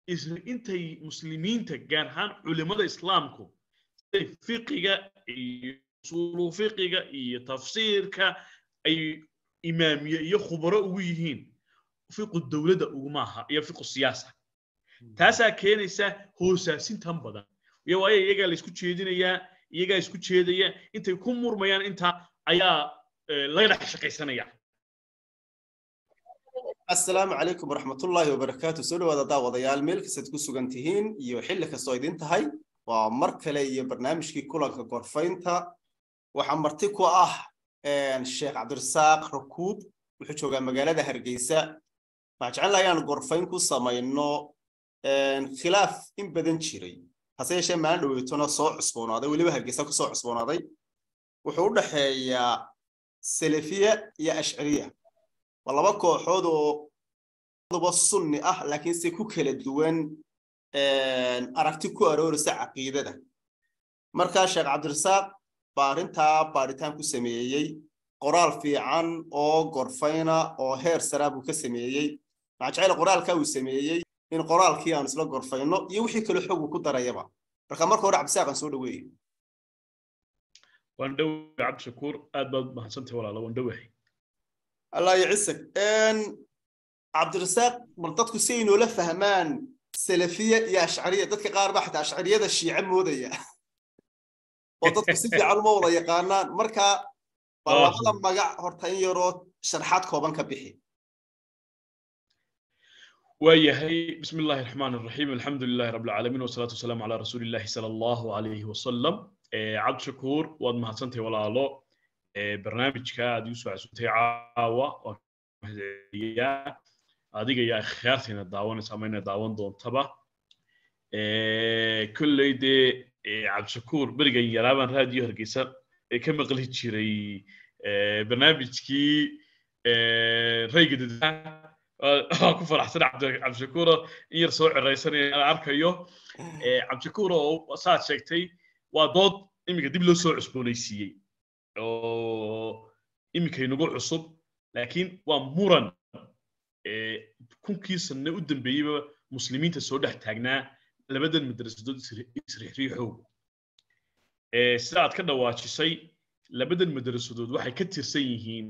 intay muslimiinta gaar ahaan culimada islaamku siday fiqiga iyo usulu fiqiga iyo tafsiirka ay imaamiye iyo khubaro ugu yihiin fiqu dowladda uguma aha iyo fiqu siyaasa taasaa keenaysa hoosaasintan badan iyo waayo iyagaa la isku jeedinayaa iyagaa isku jeedaya intay ku murmayaan intaa ayaa laga dhex shaqaysanaya asalaamu calaykum waraxmatullaahi wabarakaatu soo dhawaada daawadayaal meel kastaad ku sugan tihiin iyo xilli kastoo idin tahay waa mar kale iyo barnaamijkii kulanka gorfaynta waxaa marti ku ah sheekh cabdirasaaq rakuub wuxuu joogaa magaalada hargeysa waxaan jecel laha inaan gorfayn ku samayno khilaaf in badan jiray hase yeeshee maalin dhoweytona soo cusboonaaday weliba hargeysa kusoo cusboonaaday wuxuu u dhexeeyaa salafiya iyo ashcariya waa laba kooxood oo duba sunni ah laakiin se ku kala duwan aragti ku arooraysa caqiidada markaa sheekh cabdirasaaq baa arrintaa baaritaan ku sameeyey qoraal fiican oo gorfayna oo heer saraa buu ka sameeyey waxaan jecela qoraalkaa uu sameeyey in qoraalkii aanu isla gorfayno iyo wixii kaloo xog uu ku darayaba marka marka hore cabdisaaq aan soo dhaweeye waan dhowahay cabdishakuur aad baad mahadsantahay walaala waan dhowahay allah yacisag cabdirasaaq bal dadku si ay noola fahmaan salafiya iyo ashcariya dadka qaar baa xataa ashcariyada shiice moodaya oo dadku si fiican uma wada yaqaanaan marka baa labada magac horta in yaroo sharxaad kooban ka bixi waayahay bismi illaahi raxmaan raxiim alxamdu lilahi rabi alcaalamiin wasalaatu wasalaamu calaa rasuuli illahi sala allahu alayhi wasalam cabdishakuur waad mahadsantahay walaalo barnaamijka aad igu soo casuntay caawa waan mahadceliyaa adiga iyo akhyaartiina daawanaysa ama ina daawan doontaba kolley dee cabdishakuur berigan yaraabaan raadiyo hargeysa ka maqli jiray barnaamijkii rayga dadweynaha waan ku faraxsan cabdishakuuro in yar soo ciraysanaya aan arkayo cabdishakuur oo saad sheegtay waa dood iminka dib loo soo cusboonaysiiyey oo iminka inagu cusub laakiin waa muran kunkii sanne u dambeeyeyba muslimiinta soo dhex taagnaa labadan madrasadood isriixriixow sida aad ka dhawaajisay labadan madrasadood waxay ka tirsan yihiin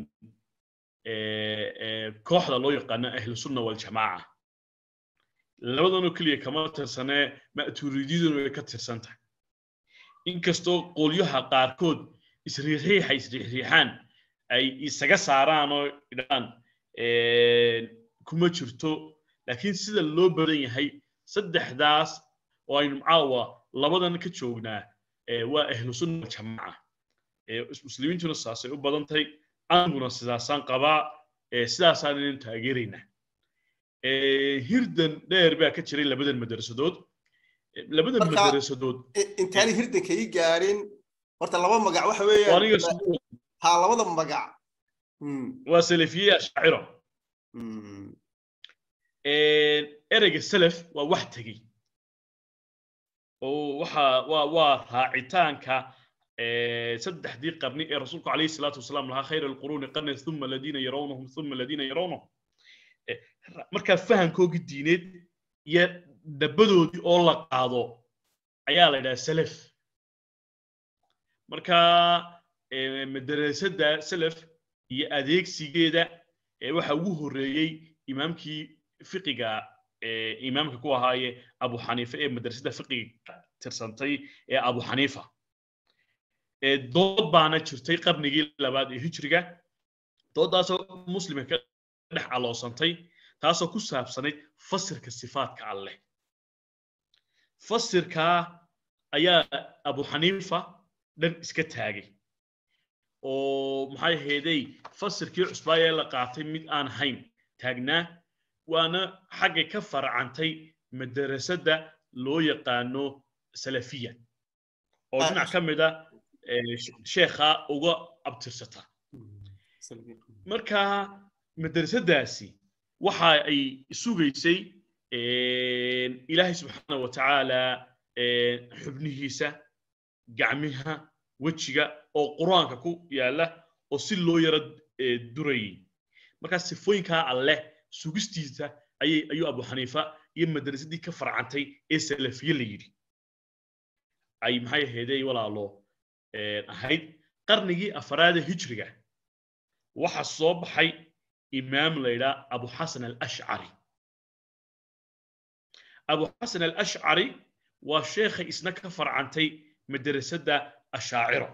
kooxda loo yaqaano ahlusunna waljamaaca labadanoo keliya kama tirsanee ma'tuuridiyaduna way ka tirsan tahay inkastoo qolyaha qaarkood isriixriixa isriixriixaan ay isaga saaraan oo idhaan kuma jirto laakiin sida loo badan yahay saddexdaas oo aynu caawa labadan ka joognaa waa ahlusunna waljamaaca muslimiintuna saasay u badan tahay aniguna sidaasaan qabaa sidaasaan inaynu taageeraynaa hirdan dheer baa ka jiray labadan madrasadood labadan madrasadood intaani hirdanka ii gaarin horta laba magac waxa weeyaan ha labada magac waa salafiye ashaciro ereyga salaf waa wax tegey oo waxa waa waa raacitaanka saddexdii qarni ee rasuulku calayhi salaatu wasalaam lahaa khayr alquruuni qarni thuma aladiina yarawnahum thuma aladiina yarawnahum markaa fahankoogii diineed iyo dhabadoodii oo la qaado ayaa la yidhaha salaf marka madrasada salaf iyo adeegsigeeda waxa ugu horreeyey imaamkii fiqiga imaamka ku ahaaye abu xaniifa ee madrasada fiqiga tirsantay ee abu xaniifa dood baana jirtay qarnigii labaad ee hijriga dooddaasoo muslimka ka dhex aloosantay taasoo ku saabsanayd fasirka sifaadka alleh fasirkaa ayaa abu xaniifa dhan iska taagay oo maxay ahaydey fasirkii cusbaayee la qaatay mid aan hayn taagnaa waana xaggay ka farcantay madrasadda loo yaqaano salafiya oo dhinac ka mida sheekha uga abtirsata marka madrasadaasi waxa ay sugaysay ilaahay subxaana wa tacaala xubnihiisa gacmiha wejiga oo qur-aanka ku yaala oo si loo yaro durayay markaa sifooyinkaa alleh sugistiisa ayay ayuu abu xaniifa iyo madrasadii ka farcantay ee salafiye la yidhi ay maxay ahaydey walaalo ahayd qarnigii afraada hijriga waxa soo baxay imaam la yidhaa abu xasan alashcari abu xasan alashcari waa sheekhay isna ka farcantay madrasadda ashaaciro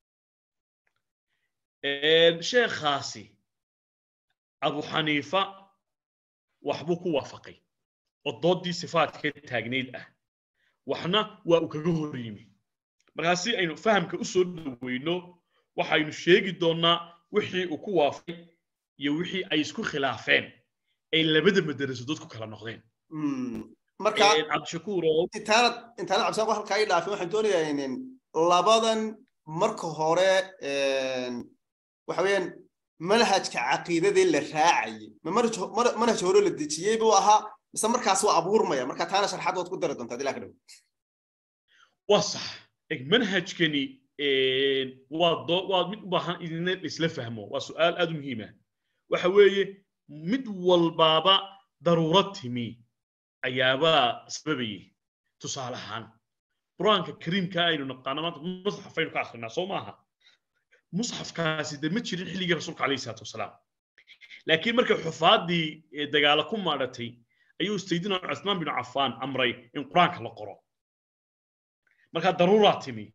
sheekhaasi abu xaniifa waxbuu ku waafaqay oo doodii sifaadka taagnayd ah waxna waa uu kaga hor yimi markaa si aynu fahamka u soo dhoweyno waxaynu sheegi doonnaa wixii uu ku waafaqay iyo wixii ay isku khilaafeen ay labada madarasadood ku kala noqdeen marka cabdishakuur intaanad intaanad cabdisaaq halkaa ii dhaafin waxaan doonayaa inin labadan marka hore waxa weeyaan manhajka caqiidadii la raacayay ma manhaj hore la dejiyey buu ahaa mise markaas waa abuurmaya marka taana sharxad waad ku dari doontaa dilaa ka dhow waa sax eg manhajkani waa doo waa mid u baahan idina isla fahmo waa su'aal aad u muhiima waxa weeye mid walbaaba daruurad timi ayaabaa sababayay tusaale ahaan qur-aanka kariimka aynu naqaano maanta musxaf aynu ka akrinaa soo maaha musxafkaasi de ma jirin xilligii rasuulka calayhi salaatu wasalaam laakiin markay xufaadii dagaala ku maadhatay ayuu saydina cuthmaan binu cafaan amray in qur-aanka la qoro markaa daruuraa timi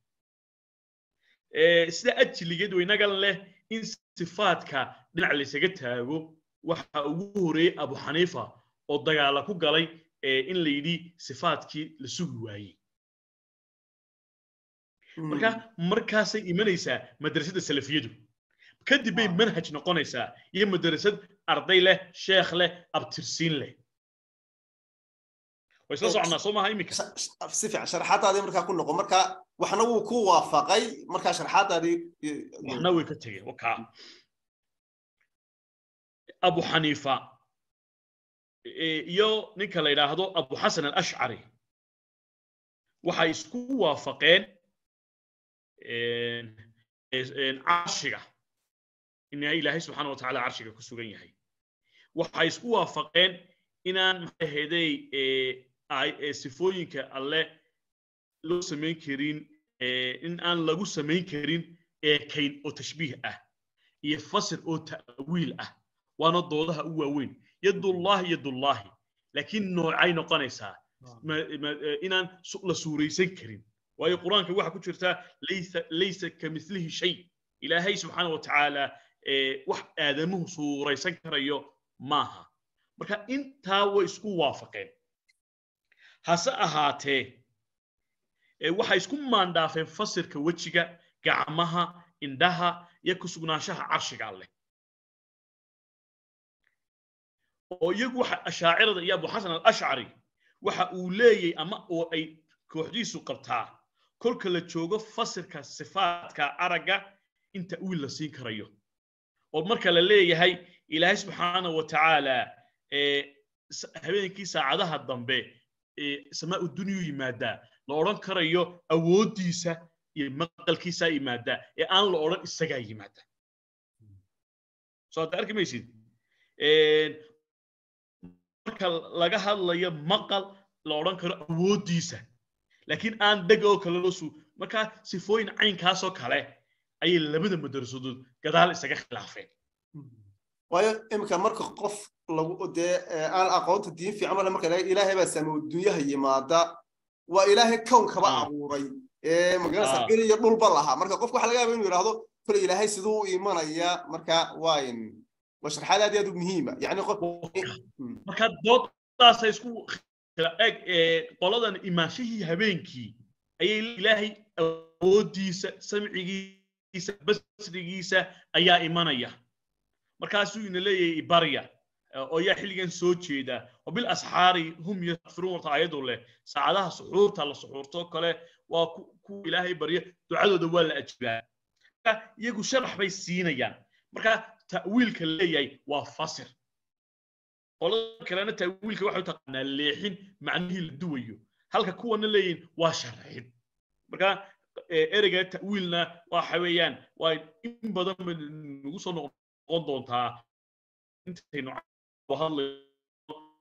sida ajligeed waynaga leh in sifaadka dhinac laysaga taago waxa ugu horeeyey abu xaniifa oo dagaala ku galay in la yidhi sifaadkii la sugi waayey marka markaasay imanaysaa madrasadda salafiyadu kadib bay manhaj noqonaysaa iyo madrasad arday leh sheekh leh abtirsiin leh way isla soconaa soo maaha iminka si fiican sharaxaadaadii markaa ku noqo marka waxna wuu ku waafaqay markaa sharaxaadaadii waxna way ka tegeen wakaa abu xaniifa iyo ninka la yidhaahdo abu xasan alashcari waxay isku waafaqeen carshiga in ilaahay subxaana wa tacaala carshiga ku sugan yahay waxay isku waafaqeen inaan maxay ahaydey sifooyinka alle loo samayn karin in aan lagu samayn karin eekayn oo tashbiih ah iyo fasir oo ta'wiil ah waana doodaha u waaweyn yadullaahi yadullaahi laakiin noocay noqonaysaa inaan la suuraysan karin waayo qur-aanka waxaa ku jirta laysa kamilihi shay ilaahay subxaana wa tacaala wax aadamuhu suuraysan karayo maaha marka intaa way isku waafaqeen hase ahaatee waxay isku maandhaafeen fasirka wejiga gacmaha indhaha iyo ku sugnaanshaha carshiga alleh oo iyagu waxa ashaacirada iyo abu xasan alashcari waxa uu leeyay ama oo ay kooxdiisu qabtaa kolka la joogo fasirka sifaadka aragga in ta'wiil la siin karayo oo marka la leeyahay ilaahay subxaana wa tacaala habeenkii saacadaha dambe samaau dunyu yimaadaa la odhan karayo awooddiisa iyo maqalkiisaa yimaadaa ee aan la odhan isagaa yimaada soo hadda arki maysid marka laga hadlayo maqal la odhan karo awooddiisa laakiin aan dheg oo kale loo suu markaa sifooyin caynkaasoo kale ayay labada madarasadood gadaal isaga khilaafeen waayo iminka marka qof lagu dee aan aqoonta diin fiican male marka ilaahay baa sameeyo dunyaha yimaada waa ilaahay kownkaba abuuray ee magaranaysa il iyo dhulba lahaa marka qofka waxa laga yaaba inuu yidhaahdo kole ilaahay siduu u imanaya marka waa in waa sharxaad aad iyo aad u muhiima yani qof marka doodaasa isku eg qoladan imaanshihii habeenkii ayay ilaahay awooddiisa samcigiisa basrigiisa ayaa imanaya markaasuu ina leeyahay barya oo yaa xilligan soo jeeda oo bil asxaari hum yastakfiruun warta ayadu leh saacadaha suxuurta la suxuurtoo kale waa ku ilaahay barya ducadooda waa la ajibaa iyagu sharax bay siinayaan marka ta'wiilka leeyahay waa fasir qolada kalena ta'wiilka waxay u taqaanaa leexin macnihii la duwayo halka kuwana leeyihin waa sharxin marka ereyga ta'wiilna waxa weeyaan waa in badan bay nagu soo noqon doontaa intaynu hadlayno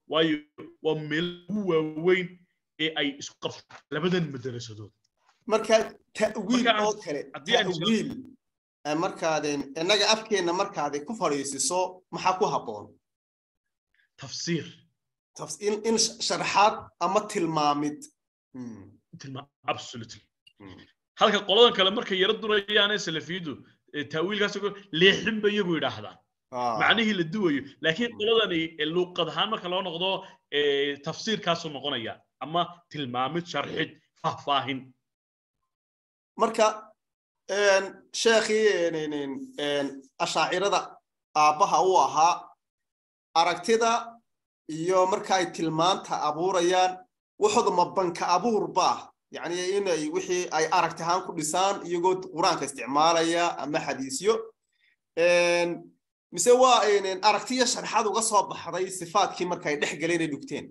waayo waa meel ugu waaweyn ee ay isku qabtaan labadan madarasadood marka ta'wiil Marka aan- oo kale haddii aan ta'wiil eh, markaadeen innaga afkeenna markaad ku fadhiisiso maxaa ku habboon tafsiir Tafs- in in sh- sharaxaad ama tilmaamid Hmm, tilmaam absolutely hmm. halka qoladan kale markay yaro durayaane salafiyadu ee taawiilkaas oo kale leexin ba iyagu yidhaahdaan Ah, macnihii la duwayo laakiin Mm. qoladani ee luuqad ahaan marka loo noqdo ee, tafsiirkaasuu noqonaya ama tilmaamid sharxid faahfaahin marka een, sheekhii een, een, een, ashaacirada aabbaha u ahaa aragtida iyo marka ay tilmaanta abuurayaan waxooda ma banka abuurba yacni inay wixii ay aragti ahaan ku dhisaan iyagoo qur-aanka isticmaalaya ama xadiisyo Een, mise waa een, aragtiyo sharxad uga soo baxday sifaadkii marka ay dhex galeen ay dhugteen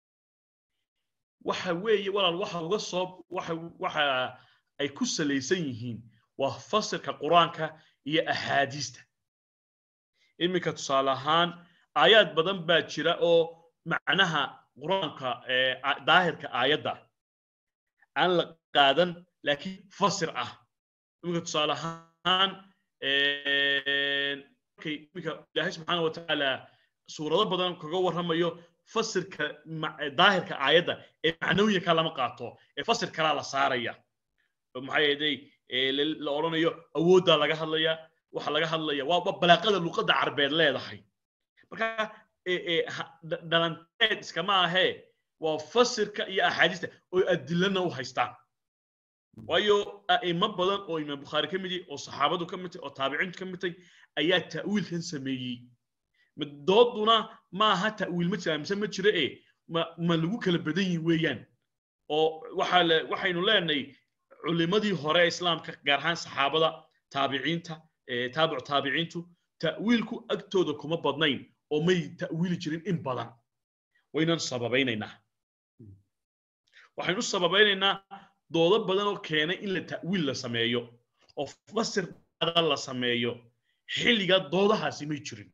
waxa weeye walaal waxa uga soo waxa waxa ay ku salaysan yihiin waa fasirka qur-aanka iyo axaadiista iminka tusaale ahaan aayaad badan baa jira oo macnaha qur-aanka ee a- daahirka aayadda aan la qaadan laakiin fasir ah iminka tusaale ahaan een, markay iminka ilaahay subxaana wa tacaala suurado badan kaga warramayo fasirka ma- daahirka aayadda ee macnooyinka lama qaato ee fasir kalaa la saaraya oo maxaa yeelay ee la la odhanayo awooddaa laga hadlaya waxa laga hadlaya waa waa balaaqada luqadda carbeed leedahay marka ee ee ha- dha- dhalanteed iskama ahee waa fasirka iyo axaadiista oo adilana u haystaan waayo a'imo badan oo imaam bukhaari ka mid yahay oo saxaabadu ka mid tahay oo taabiciintu ka mid tahay ayaa ta'wiilkan sameeyey Ma- dooduna ma aha ta'wiil ma jira mise ma jira e ma ma lagu kala badan yihin weeyaan oo waxaa le waxaynu leenahay culimadii hore ee islaamka gaar ahaan saxaabada taabiciinta ee taabicu taabiciintu ta'wiilku agtooda kuma badnayn oo may ta'wiili jirin in badan waynan sababaynaynaa waxaynu u sababaynaynaa doodo badan oo keenay in la ta'wiil la sameeyo oo fasir badan la sameeyo xilligaa doodahaasi may jirin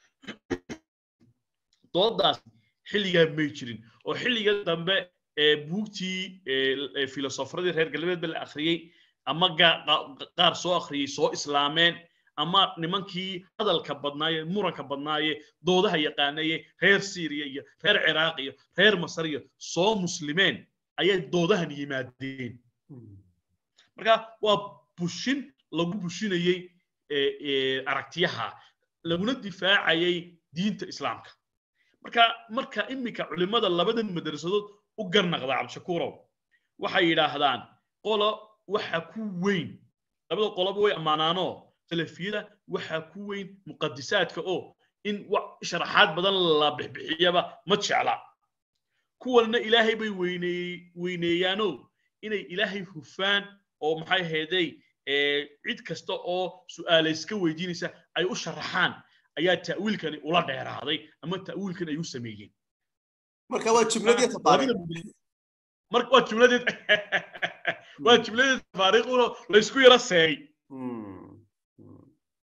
doodaas xilligaa may jirin oo xilliga dambe ee buugtii ee- ee filosofradii reer galbeedba la akhriyey ama gaa- qa- qaar soo akhriyey soo islaameen ama nimankii hadalka badnaaye muranka badnaaye doodaha yaqaanaye reer syriya iyo reer ciraaq iyo reer masar iyo soo muslimeen ayay doodahan yimaadeen marka waa bushin lagu bushinayey ee, ee, aragtiyaha laguna difaacayay diinta islaamka marka marka iminka culimmada labadan madrasadood u garnaqda cabdishakuurow waxay yidhaahdaan qolo waxa ku weyn labada qoloba way ammaanaanoo salafiyada waxaa ku weyn muqadisaadka oo in wa- sharaxaad badan la bixbixiyaba ma jecla kuwanna ilaahay bay weyneey- weyneeyaanoo inay ilaahay hufaan oo maxay ahaydey ee, cid kasta oo su'aalayska weydiinaysa ay u sharaxaan ayaa ta'wiilkani ula dheeraaday ama ta'wiilkan ay u sameeyeen marka waa jumladii tafaariiq marka waa jumladeed waa jumladeed tafaariiqunoo laysku yaro seey Hmm. Hmm.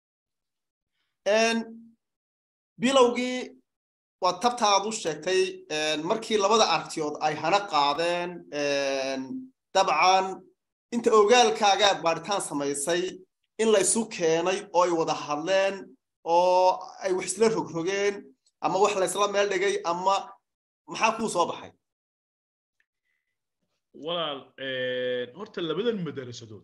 Een, bilowgii waa tabta aad u sheegtay een, markii labada aragtiyood ay hana qaadeen een, dabcan inta ogaalkaagaad baadhitaan samaysay in la isu keenay oo ay wada hadleen oo ay wax isla rogrogeen ama wax laysla meel dhigay ama maxaa kuu soo baxay walaal een, horta labadan madarasadood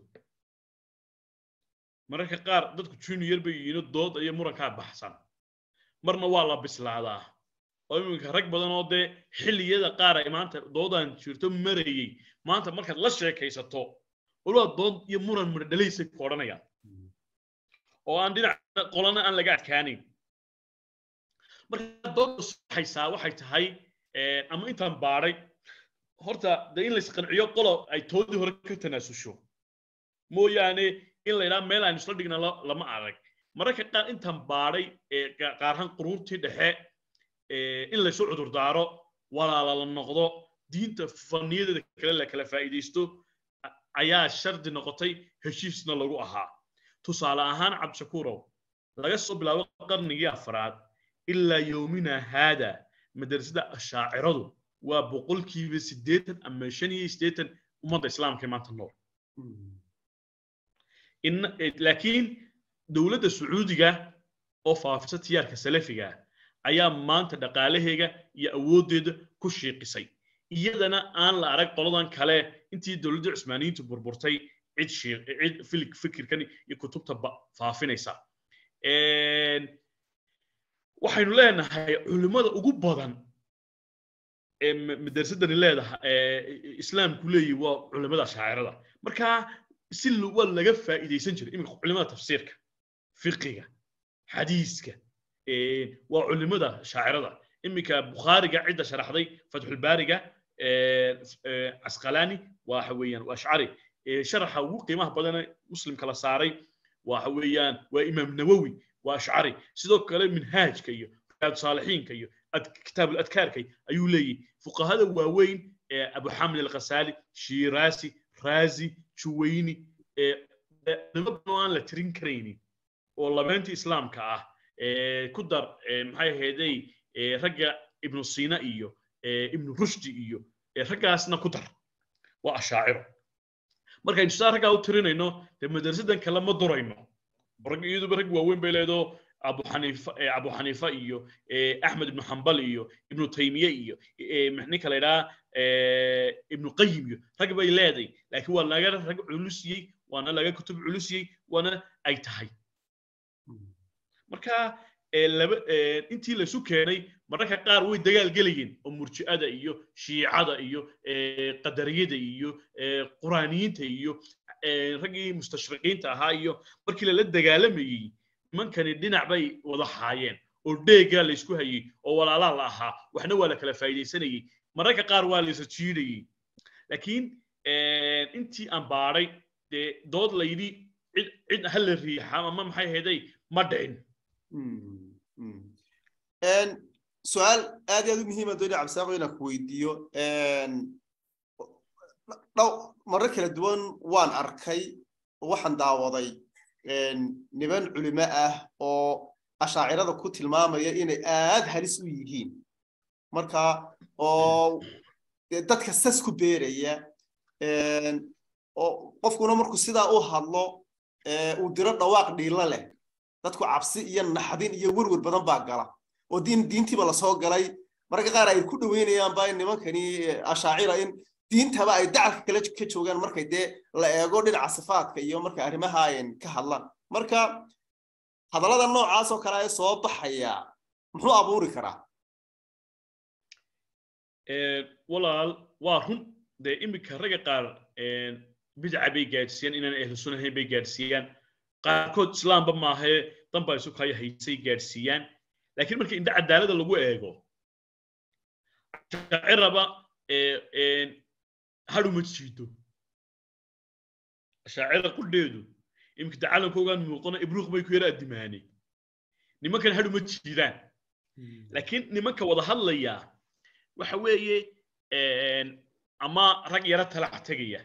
mararka qaar dadku junior bay yihiin dood iyo murankaa baxsan marna waa la bislaadaa oo iminka rag badan oo dee xilliyada qaar ay maanta doodan jirto marayey maanta markaad la sheekaysato walaa dood iyo muran midho dhalaysay ku odhanayaan oo aan dhinac qolana aan laga adkaanayn marka doodda saxaysaa waxay tahay een, ama intaan baadhay horta dee in laysqanciyo qolo ay toodii hore ka tanaasusho mooyaane in la yidhaha meel aan isla dhigna la- lama arag mararka qaar intaan baadhay ee ga- qaar ahaan quruurtii dhexe ee, in laysu cudurdaaro walaala la noqdo diinta faniyadeeda kale la kala faa'iidaysto a- ayaa shardi noqotay heshiisna lagu ahaa tusaale ahaan cabdishakuurow laga soo bilaabo qarnigii afraad ilaa yowmina haada madrasada ashaaciradu waa boqolkiiba siddeetan ama shan iyo siddeetan ummadda islaamka ee maanta nool laakiin dowladda sacuudiga oo faafisa tiyaarka salafiga ayaa maanta dhaqaalaheega iyo awooddeeda ku shiiqisay iyadana aan la arag qoladan kale intii dowladda cusmaaniyiintu burburtay cid cid filig fikirkan iyo kutubta faafinaysa waxaynu leenahay culimmada ugu badan ee madrasadani leedahay islaamku leeyahy waa culimmada shaacirada marka si waa laga faa'iidaysan jiray iminka culimmada tafsiirka fiqiga xadiiska waa culimmada shaacirada iminka bukhaariga cidda sharaxday fatxulbaariga casqalaani waxa weeyaan waa ashcari sharaxa ugu qiimaha badane muslimka la saaray waxa weeyaan waa imaam nawowi waa ashcari sidoo kale minhaajka iyo riyaad saalixiinka iyo kitaab aladkaarka ayuu leeyahy fuqahada waaweyn abu xamid alkhasaali shiiraasi raazi juwayni nimo badan aan la tirin karaynin oo labeentii islaamka ah ku dar maxay ahaydey ragga ibnu sina iyo ibnu rushdi iyo raggaasna ku dar waa ashaaciro markaynu saa raggaa u tirinayno dee madrasadan kale ma durayno rag iyaduba rag waaweyn bay leedo abu xaniifa abu xaniifa iyo axmed ibnu xambal iyo ibnu taymiye iyo ninka la idhaha ibnu qayim iyo rag bay leeday laakiin waa laga rag culusiyey waana laga kutub culusiyey waana ay tahay marka laba intii laysu keenay mararka qaar way dagaal gelayeen oo murji'ada iyo shiicada iyo qadariyada iyo quraaniyiinta iyo raggii mustashriqiinta ahaa iyo markii lala dagaalamayey nimankani dhinac bay wada haayeen oo dheegaa laysku hayey oo walaalaa la ahaa waxna waa la kala faa'iidaysanayey mararka qaar waa laysa jiidayey laakiin intii aan baadhay dee dood layidhi cid cid ha la riixa ama maxay ahaydey ma dhicin su-aal aad iyo aad u muhiima dooni cabdisaaqo inaan ku weydiiyo dhow marar kala duwan waan arkay waxaan daawaday niman culimo ah oo ashaacirada ku tilmaamaya inay aad halis u yihiin marka oo dadka sas ku beeraya oo qofkuna markuu sidaa u hadlo uu diro dhawaaq dhiilo leh dadku cabsi iyo naxdin iyo werwer badan baa gala oo diin diintiiba lasoo galay mararka qaar ay ku dhoweynayaanba in nimankani ashaacira in diintaba ay dacalka kale ka joogaan markay dee la eego dhinaca sifaadka iyo marka arrimaha ayn ka hadlaan marka hadallada noocaas oo kale ay soo baxaya muxuu abuuri karaa walaal waa run dee iminka ragga qaar bidca bay gaadhsiiyaan inaan ahlu sunna ahayn bay gaadhsiiyaan qaarkood islaamba maahae danbaa isu kaya haysay gaadhsiiyaan laakiin marka indha cadaalada lagu eego shaaciraba hadhuma jiido shaacira qudheedu iminka dacalankoogaan muuqano ibruuq bay ku yara addimaanay nimankan hadhuma jiidaan laakiin nimanka wada hadlaya waxa weeye ama rag yaro talac tegaya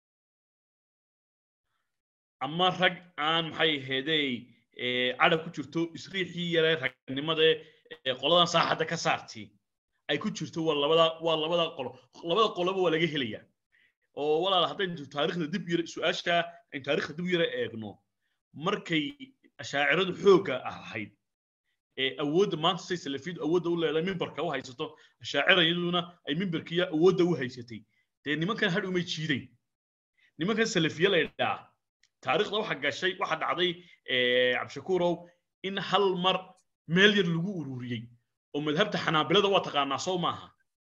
ama rag aan maxay ahaydey cadab ku jirto isriixii yare ragnimada qoladan saaxadda ka saartii ay ku jirto waa labada waa labada qolo labada qoloba waa laga helaya oo walaal haddaynu taariikhda dib yare su-aasha aynu taariikhda dib yare eegno markay ashaaciradu xoogga ahayd awoodda maanta say salafiyadu awoodda u leedahay mimbarka u haysato ashaacira iyaduna ay mimbarkiya awoodda u haysatay dee nimankan hadh umay jiidayn nimankan salafiye la idhaa taariikhda waxa gashay waxa dhacday cabdishakuurow in hal mar meel yar lagu ururiyey oo madhabta xanaabilada waa taqaanaa soo maaha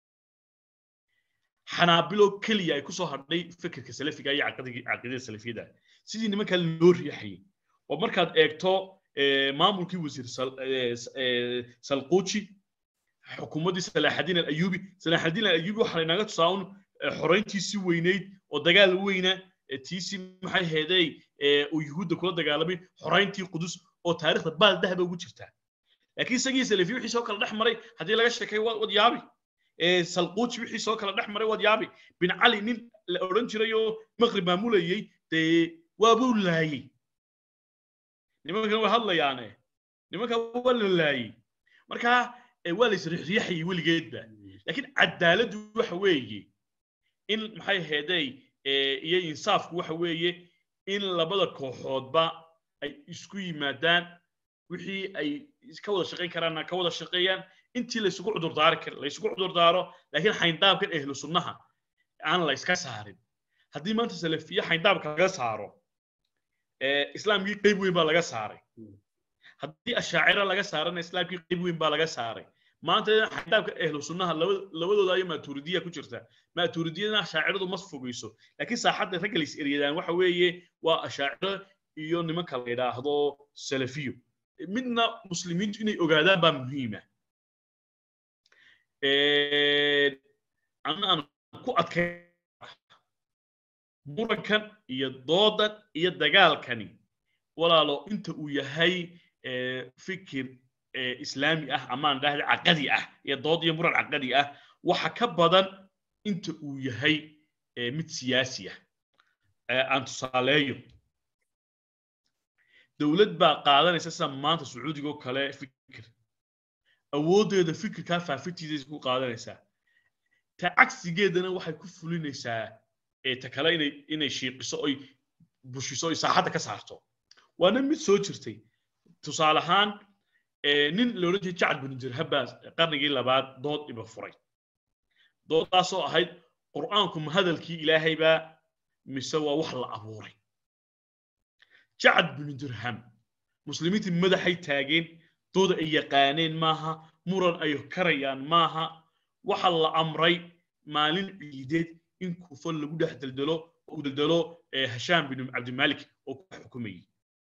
xanaabilo keliya ay kusoo hadhay fikirka salafiga iyo caqiidada salafiyada sidii nimankan loo riixayay oo markaad eegto maamulkii wasiir salquuji xukuumaddii salaaxadiin alayubi salaaxadiin alayubi waxaa laynaga tusaa un xorayntiisii weynayd oo dagaal weyna tiisii maxay heeday uu yuhuudda kula dagaalamay xorayntii qudus oo taariikhda baal dahaba ugu jirtaa laakiin isagii salafi wixii soo kala dhex maray haddii laga sheekay wad yaabi salquuji wixii soo kala dhex maray wad yaabi bin cali nin la odhan jiray oo maqrib maamulayey dee waabuu laayey nimankan way hadlayaane nimankan waa la laayey marka waa la isriixriixayay weligeedba laakiin cadaaladdu waxa weeye in maxay ahaydey iyo insaafku waxa weeye in labada kooxoodba ay isku yimaadaan wixii ay ka wada shaqayn karaanna ka wada shaqeeyaan intii laysugu cudurdaari kar laysugu cudurdaaro laakiin xayndaabkan ehlu sunnaha aan la iska saarin haddii maanta salafiye xayndaabka laga saaro islaamkii qayb weyn baa laga saaray haddii ashaacira laga saarana islaamkii qayb weyn baa laga saaray maanta xayndaabka ehlu sunnaha labadooda ayo maaturidiya ku jirta maaturidiyadana ashaaciradu ma fogeyso laakiin saaxadda ragga lays eryadaan waxa weeye waa ashaaciro iyo nimanka la yidhaahdo salafiyo midna muslimiintu inay ogaadaan baa muhiima ana aan ku adkay murankan iyo doodan iyo dagaalkani walaalo inta uu yahay fikir islaami ah amaan dhahda caqadi ah iyo dood iyo muran caqadi ah waxa ka badan inta uu yahay mid siyaasi ah aan tusaaleeyo dowlad baa qaadanaysa sida maanta sacuudiga oo kale fikir awooddeeda fikirkaa faafintiisa ku qaadanaysaa ta cagsigeedana waxay ku fulinaysaa ta kale inay inay shiiqiso oy bushiso oy saaxadda ka saarto waana mid soo jirtay tusaale ahaan nin la odhan jiray jacad binu dirhab baa qarnigii labaad dood iba furay dooddaasoo ahayd qur'aanku ma hadalkii ilaahay baa mise waa wax la abuuray jacad binu dirham muslimiintii madaxay taageen dooda ay yaqaaneen maaha muran ay karayaan maaha waxa la amray maalin ciideed in kufa lagu dhex deldelo uu deldelo hashaam bin cabdimalik oo ku xukumayay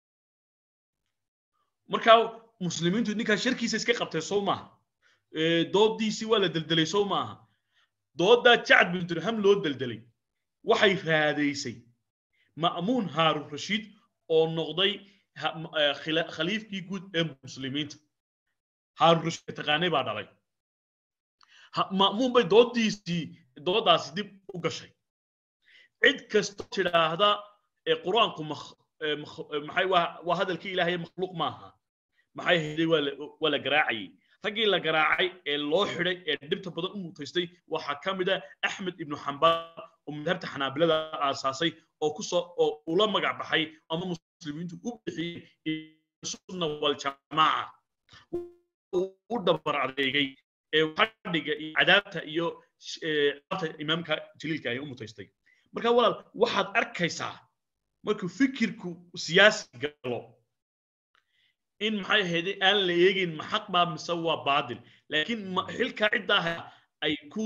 markaa muslimiintu ninkaa sharkiisa iska qabtay sow maaha dooddiisii waa la deldelay sow maaha dooddaa jacad bin dirham loo deldelay waxay raadaysay ma'muun haarun rashiid oo noqday khaliifkii guud ee muslimiinta haarun rashiid taqaanay baa dhalay ma'muun bay dooddiisii dooddaasi dib u gashay cid kastoo tidhaahda qur-aanku maxay waa hadalkii ilaahay makhluuq maaha maxay hayday waa la garaacayay raggii la garaacay ee loo xidhay ee dhibta badan u mutaystay waxaa ka mid ah axmed ibnu xambal oo madhabta xanaabilada aasaasay oo kusoo oo ula magac baxay ama muslimiintu u bixiyey sunna waljamaaca u dhabar adeegay ee fadhiga iyo cadaabta iyo imaamka jaliilka ay u mutaystay marka walaal waxaad arkaysaa markuu fikirku siyaasi galo in maxay ahayd aan la eegin ma xaq baa mise waa baadil laakiin xilkaa ciddaa ay ku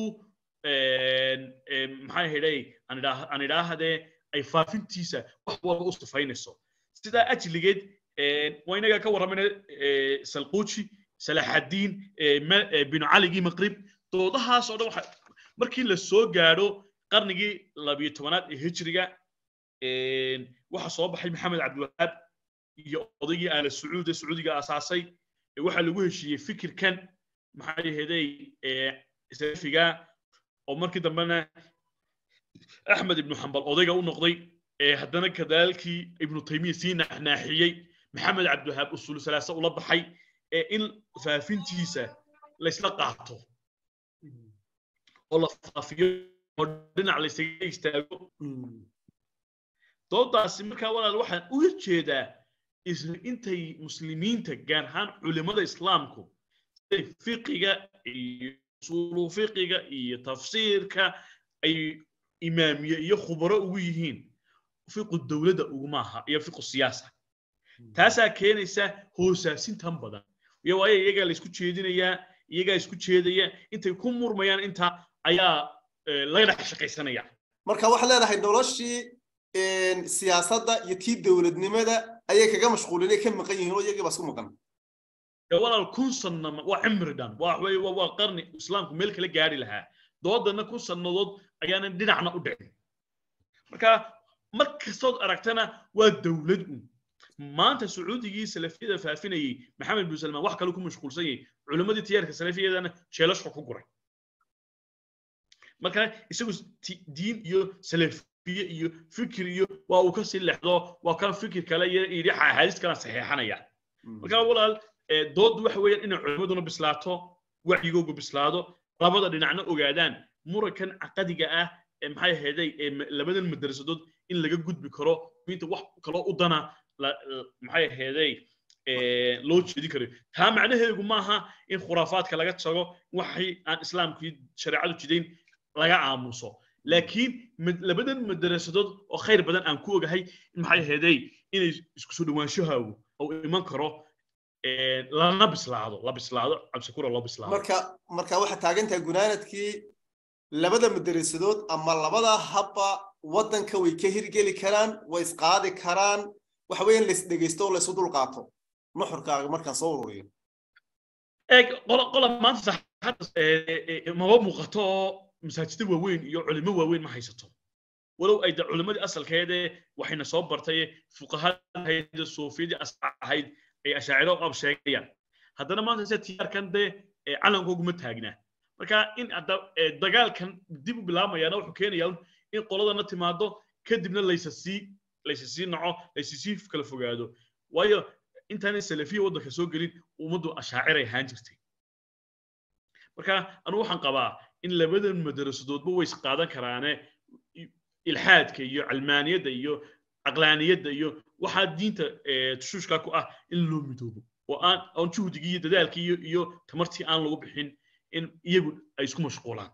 maxay ahaydey aan idhaahdee ay faafintiisa wax walba u sifaynayso sidaa ajligeed waa inaga ka warramayna salquuji salaxaddiin binu caligii maqrib doodahaas oo dhan waxa markii la soo gaadho qarnigii labiyo tobanaad ee hijriga waxa soo baxay maxamed cabdiwahaab iyo odaygii aala sacuud ee sacuudiga asaasay waxaa lagu heshiiyey fikirkan maxay ahaydey salafiga oo markii dambena axmed ibnu xambal odayga u noqday haddana kadaalkii ibnu taymiya sii naaxnaaxiyey maxamed cabdiwahaab usul salaasa ula baxay in faafintiisa laysla qaato oo la faafiyo oo dhinac laysaga istaago doodaasi markaa walaal waxaan uga jeedaa isla intay muslimiinta gaar ahaan culimada islaamku siday fiqiga iyo usulu fiqiga iyo tafsiirka ay imaamiye iyo khubaro ugu yihiin fiqu dowladda ugumaaha iyo fiqu siyaasa taasaa keenaysa hoosaasintan badan iyo waayo iyagaa la isku jeedinayaa iyagaa isku jeedaya intay ku murmayaan intaa ayaa laga dhex shaqaysanaya marka waxaad leedahay noloshii siyaasadda iyo tii dowladnimada ayay kaga mashquulinay ka maqan yihiin oo iyagii baa isku maqan walaal kun sanna waa cimri dhan waa wey waa qarni islaamku meel kala gaari lahaa doodana kun sannadood ayaanan dhinacna u dhicin marka mar kastood aragtana waa dowlad un maanta sacuudigii salafiyada faafinayey maxamed bin salmaan wax kale ku mashquulsan yahay culimmadii tiyaarka salafiyadana jeelashka ku guray marka isagu diin iyo salafiye iyo fikir iyo waa uu kasii lexdo waa kan fikir kale iyo yidhi axaadiis kala saxeexanaya marka walaal dooddu waxa weeyaan inay culimmaduna bislaato wacyigoogu bislaado labada dhinacna ogaadaan murankan caqadiga ah ee maxay ahaydey ee labadan madarasadood in laga gudbi karo inta wax kaloo u dana maxay ahaydey loo jeedi karayo taa macnaheedu maaha in khuraafaadka laga tago waxay aan islaamkii shareecadu jidayn laga aamuso laakiin labadan madarasadood oo khayr badan aan ku ogahay maxay ahaydey inay isku soo dhawaanshahaagu oo iman karo lana bislaado la bislaado cabsikura loo bislaado marka marka waxaa taagantahay gunaanadkii labada madarasadood ama labada habba waddanka way ka hirgeli karaan way isqaadi karaan waxa weeye in lays dhegeysto oo laysu dulqaato nuxurkaaga markaan soo ururiyo eeg qola qola maanta saxaadda maba muuqato oo masaajida waaweyn iyo culimo waaweyn ma haysato walow ay da culimadii asalkeedee waxayna soo bartay fuqahada suufiyadii asaac ahayd ay ashaaciro qab sheegayaan haddana maanta se tiyaarkan dee calankooguma taagnaa marka in hadda dagaalkan dib u bilaabmayaana wuxuu keenayaa in qoladana timaado kadibna laysa sii laysa sii naco laysa sii kala fogaado waayo intaanay salafiya waddanka soo gelin ummaddu ashaaciray ahaan jirtay marka anu waxaan qabaa in labadan madarasadoodba way isqaadan karaane ilxaadka iyo calmaaniyadda iyo caqlaaniyadda iyo waxaa diinta tushuushka ku ah in loo midoobo oo aan aan juhdigii iyo dadaalkii iyo iyo tamartii aan lagu bixin in iyagu ay isku mashquulaan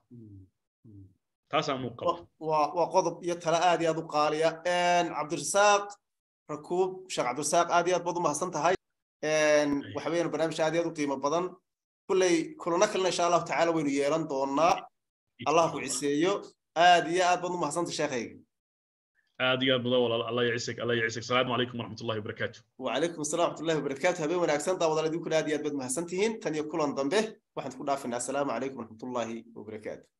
taasaan muu qaba waa waa qodob iyo tale aad iyo aad u qaaliya cabdirasaaq rakuub sheekh cabdirasaaq aad iyo aad baad u mahadsan tahay waxa weeyaan barnaamij aad iyo aad u qiimo badan kulley kulano kalena insha allahu tacaala waynu yeelan doonaa allah ku ciseeyo aad iyo aad baad u mahadsantay sheekhayga aad iyo aad badan walaal allah yacisag allah yacisag asalaamu calaykum waraxmatullahi wabarakaatu wacalaykum assalam waraxmatullahi wabarakaatu habeen wanaagsan daawadaal idinkuna aad iyo aad baad mahadsan tihiin tan iyo kulan dambe waxaan ku dhaafinaa asalaamu calaykum waraxmatullahi wabarakaatu